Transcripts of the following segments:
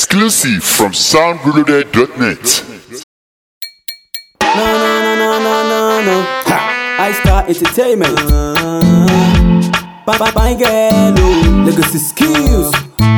Exclusive from soundreloaded.net. No, no, no, no, no, no, no. Ha! I Star Entertainment. Bye, bye, bye, girl. oh. Legacy skills.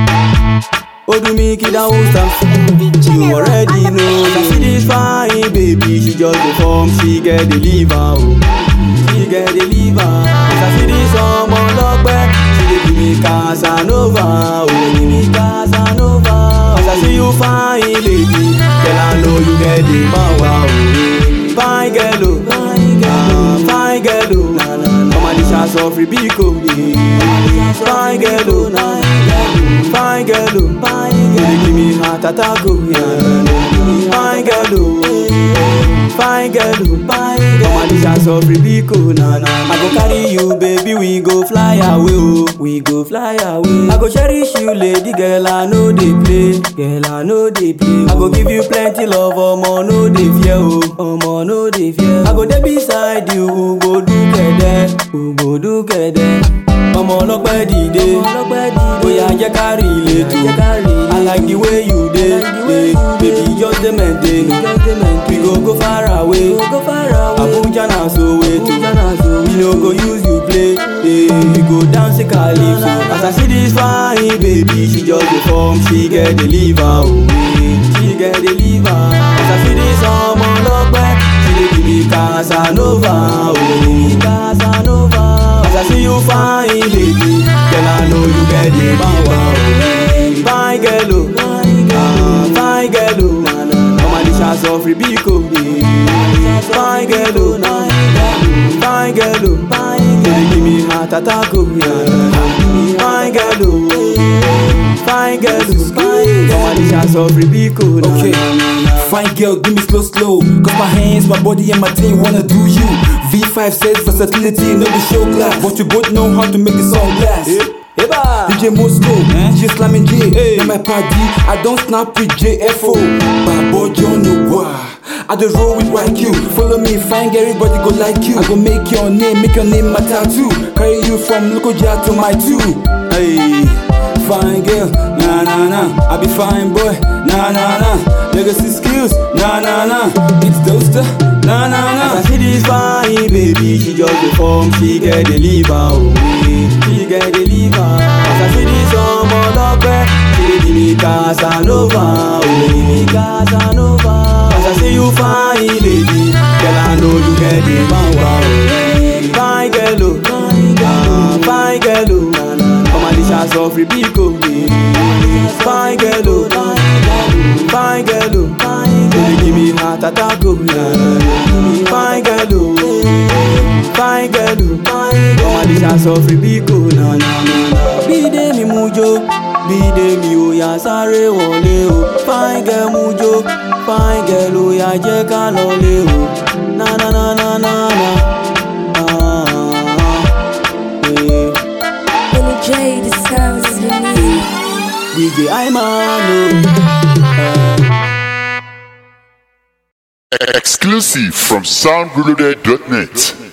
Odumi Kida Usta. You already know. That she this fine, baby. She just perform. She get the liver. Oh. She get the liver. That she this ọmọ lọ́pẹ́. She dey give me Casanova. Oh, give me Casanova. As I see you fine, lady. Girl, I know you get the power. Oh. Fine girl, oh. Ah, fine girl, oh. Come on, this house of Ribico. Fine girl, oh. Fine girl, oh. Baby, give me heart attack, oh. Yeah. Fine girl, oh. Fine girl, oh. Come on, this house of Ribico. Nah, nah. I go carry you, baby. We go fly away, oh. We go fly away. I go cherish you, lady girl. I know they play, girl. I know they play. I go give you plenty love, omo no dey fear, oh. Omo no dey fear. I go dey beside you, who go do kẹ̀dẹ̀, who go do kẹ̀dẹ̀. Ọmọ ọlọ́pẹ́ dìde, bóyá jẹ́ ká rí ilé tó. I like the way you dey, dey. baby just dey maintain. We go go far away, Abuja na Soweto. We no go use you play, eh. we go dance a calypso. As I see this fine baby, she just dey form, she get the liver, oh. eh. She get the liver. As I see this ọmọ ọlọ́pẹ́, she dey give me Casanova, oh. Casanova. As I see you fine lady, girl I know you get the power, oh. Fine girl, oh. Ah, fine girl, oh. Come on, this house of Ribico, yeah. Fine girl, oh. Fine girl, oh. Baby, give me heart attack, oh. Yeah. Fine girl, oh. Fine girl, oh. Come on, this house of Ribico, nah, Okay, nah, nah, nah. fine girl, give me slow, slow. Cause my hands, my body, and my team wanna do you. V5 says versatility, no the show class. But we both know how to make the song last. Eba. DJ Moscow, J slamming J, na my party. I don't snap with JFO. Babo John Ogwa. I just roll with YQ. Follow me, fine girl, everybody go like you. I go make your name, make your name my tattoo. Carry you from Lokoja to my two. Hey, fine girl, na na na. I be fine boy, na na na. Legacy skills, na na na. It's Dosta, na na na. As I see this fine baby, she just dey form, she get the liver, oh eh. She get the liver. As I see this ọmọ ọlọ́pẹ́, she dey give me Casanova, oh give me Casanova. As I see you fine lady, girl I know you get the power, oh Fine girl, oh. Ah, fine girl, oh. Come on, this house of Ribico, yeah. Fine girl, oh. Fine girl, oh. Baby, give me heart attack, oh. Yeah. Fine girl, oh. Fine girl, oh. Come on, this house of Ribico, na na na na. Bídé mi mú jó, bídé mi ò yá sáré wọlé o. Fine girl mú jó, fine girl ò yá jẹ́ ká lọlé o. Na na na na na na. Ah, yeah. Billy J, the sounds you need. DJ Imano. Exclusive from soundreloaded.net.